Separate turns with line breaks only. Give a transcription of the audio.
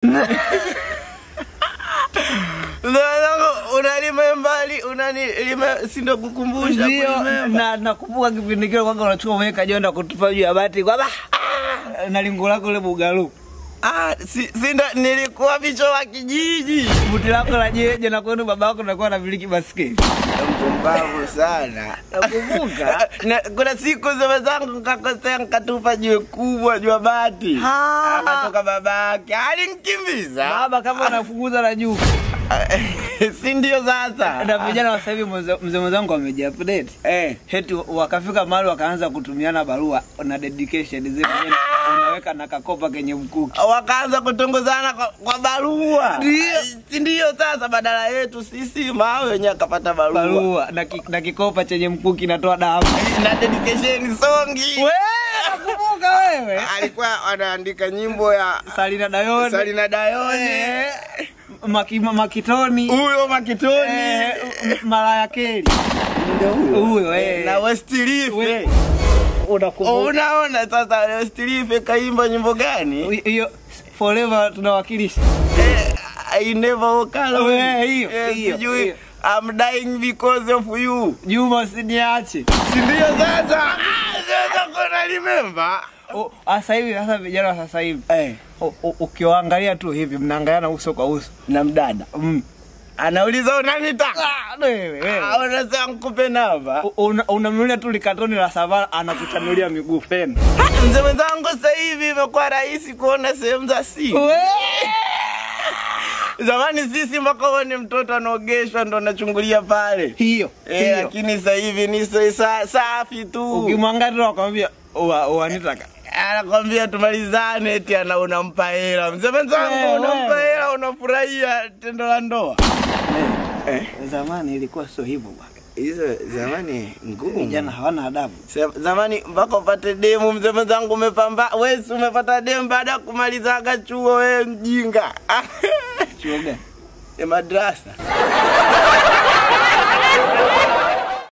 Zangu unalima mbali unanilima sindo kukumbusha
Ndio,
kulimemba.
na nakumbuka kipindi kile kwamba unachukua umeweka jonda kutupa juu ya bati kwamba "Ah!" na lingo lako ule bugalu
Ah, si, sinda nilikuwa bicho wa kijiji.
buti lako la jeje na kwenu baba yako nakuwa na miliki basketi
Mpumbavu sana.
nakumbuka
Na, kuna siku zile zangu nikakosea nikatupa jiwe kubwa juu ya bati.
Ah.
Akatoka babake alinikimbiza.
baba kama unafukuza na juu
si ndio sasa?
na vijana wa sasa hivi mzee mzee mwenzangu amejiupdate
Eh.
heti wakafika mahali wakaanza kutumiana barua na dedication zile mwenyewe unaweka na kakopa kenye mkuki
wakaanza kutongozana kwa, kwa barua
Ndio.
si ndio sasa badala yetu sisi mawe wenyewe akapata barua,
barua na, ki, na kikopa chenye mkuki natoa damu
na dedication songi
wewe nakumbuka wewe
alikuwa anaandika nyimbo ya
Salina Dayone
Salina Dayone
Eh, Maki, Makitoni
huyo Makitoni
eh, M- Malaya Keli
Ndio
huyo eh.
na Westlife
We- unakumbuka
unaona sasa Westlife kaimba nyimbo gani
hiyo forever tunawakilisha
eh, I never walk alone
We, hiyo,
Eh,
hiyo,
sijui
hiyo.
I'm dying because of you
Juma usiniache
si ndio sasa Ah, sasa kuna remember
O, sasa hivi sasa vijana wa sasa hivi
eh
o- o- ukiwaangalia tu hivi mnaangaliana uso kwa uso
na mdada
mm.
anauliza unanitaka
Ah, wewe, wewe.
Ah, unasema nikupe namba
U- una- unamnulia tu likatoni la savana anakuchanulia miguu feni
Ah, mzee mwenzangu sasa hivi imekuwa rahisi kuona sehemu za siri zamani sisi mpaka uone mtoto anaogeshwa ndo anachungulia pale
hiyo
Eh,
hiyo
lakini sasa hivi ni sa- sa- safi tu
ukimwangalia wakwambia wanitaka
anakwambia tumalizane eti ana unampa hela mzee mwenzangu
Wewe.
unampa hela unafurahia tendo la ndoa eh.
zamani ilikuwa sio hivyo bwana
hizo zamani ngumu
vijana hawana adabu
Se- zamani mpaka upate demu mzee mwenzangu umepamba wesi umepata demu baada ya kumalizaga chuo wewe mjinga
chuo gani
ya madrasa